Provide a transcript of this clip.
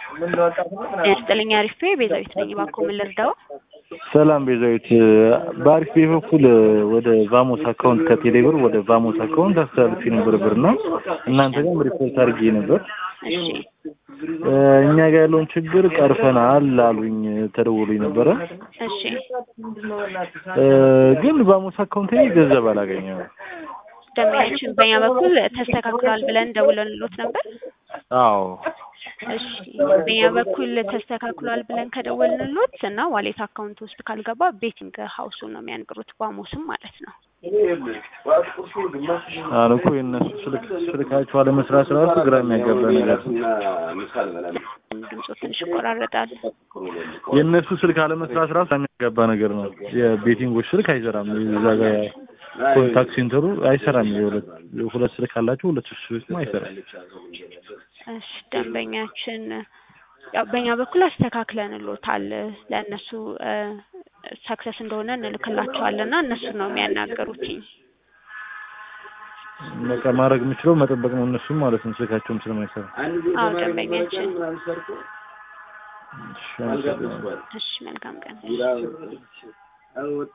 ያስጥልኝ አሪፍ ቤዛዊት ነኝ። እባክዎ ምን ልርዳው? ሰላም ቤዛዊት፣ በአሪፍ ቤ በኩል ወደ ቫሞስ አካውንት ከቴሌ ብር ወደ ቫሞስ አካውንት አስተላልፌ ነበር ብር እና እናንተ ጋርም ሪፖርት አድርጌ ነበር። እሺ እኛ ጋር ያለውን ችግር ቀርፈናል አሉኝ፣ ተደውሎኝ ነበረ። እሺ ግን ቫሞስ አካውንት ላይ ገንዘብ አላገኘም። ደንበኛችን በእኛ በኩል ተስተካክሏል ብለን ደውለንሎት ነበር። አዎ እሺ በእኛ በኩል ተስተካክሏል ብለን ከደወልንሎት እና ዋሌት አካውንት ውስጥ ካልገባ ቤቲንግ ሀውሱን ነው የሚያንቅሩት፣ ባሞስም ማለት ነው። አለ እኮ የእነሱ ስልክ ስልካቸው አለመስራት ራሱ ግራ የሚያጋባ ነገር ነው። ድምፁ ትንሽ ይቆራረጣል። የእነሱ ስልክ አለመስራት ራሱ የሚያጋባ ነገር ነው። የቤቲንጎች ስልክ አይሰራም። እዛ ጋር ኮንታክት ሴንተሩ አይሰራም። የሁለት ሁለት ስልክ አላቸው። ሁለት ስልክ አይሰራም። እሺ ደንበኛችን ያው በእኛ በኩል አስተካክለንሎታል። ለእነሱ ሰክሰስ እንደሆነ እንልክላቸዋለን እና እነሱ ነው የሚያናገሩትኝ። በቃ ማድረግ የምችለው መጠበቅ ነው እነሱም ማለት ነው። ስልካቸውም ስለማይሰራ አዎ ደንበኛችን። እሺ፣ አመሰግናለሁ። እሺ መልካም ቀን።